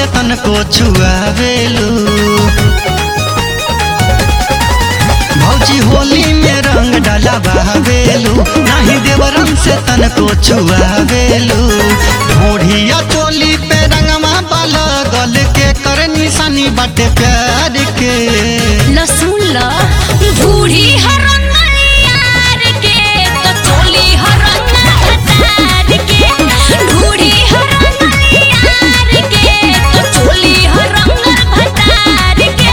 से तनको छुआवेलू भौजी होली में रंग डाला बहावेलू नाही देवरम से तनको छुआवेलू ढोढ़िया चोली पे रंगमा बाला गल के कर निशानी बाटे प्यार के लहसुन ल बूढ़ी हरंगल यार के तो चोली हरंगल हतार के बूढ़ी हरंगल यार के तो चोली हरंगल भतार के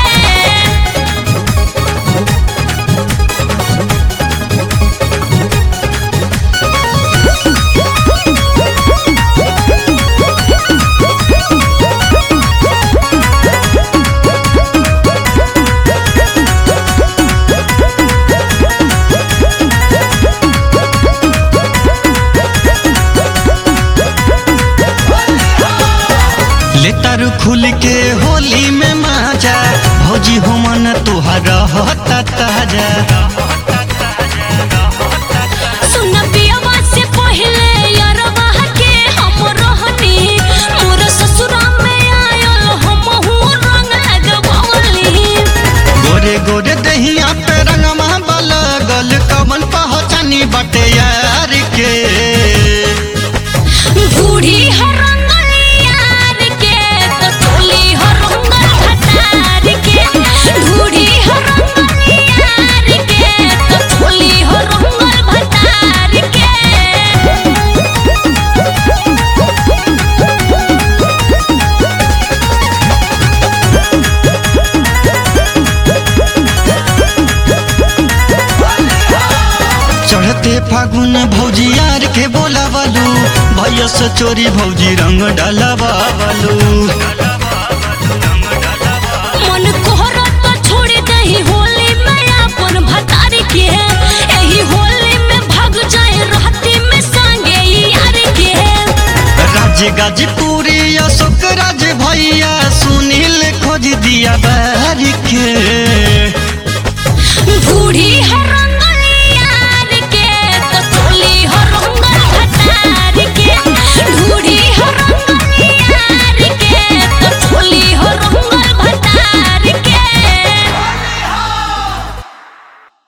लेतर खुल के होली में माजा भौजी हो मन तुहार रहता ताजा सुन पियवा से पहले यरवा के हम रहनी मोर ससुरा में आयल हम हूँ रंग लगवली गोरे गोरे दहिया पे रंगमा वाला गल कमल पहचानी बटे यार के बूढ़ी हरंगल यार के तो चोली हरंगल भतार के बूढ़ी हरंगल यार के तो चोली हरंगल भतार के चढ़ते फागुन भौजी यार के बोलावलू भैया से चोरी भौजी रंग डालवावलू मन कोहरा तो छोड़ दही होली में अपन भतार के एही होली में भाग जाए राती में संगे यार के राज्य गाजीपुर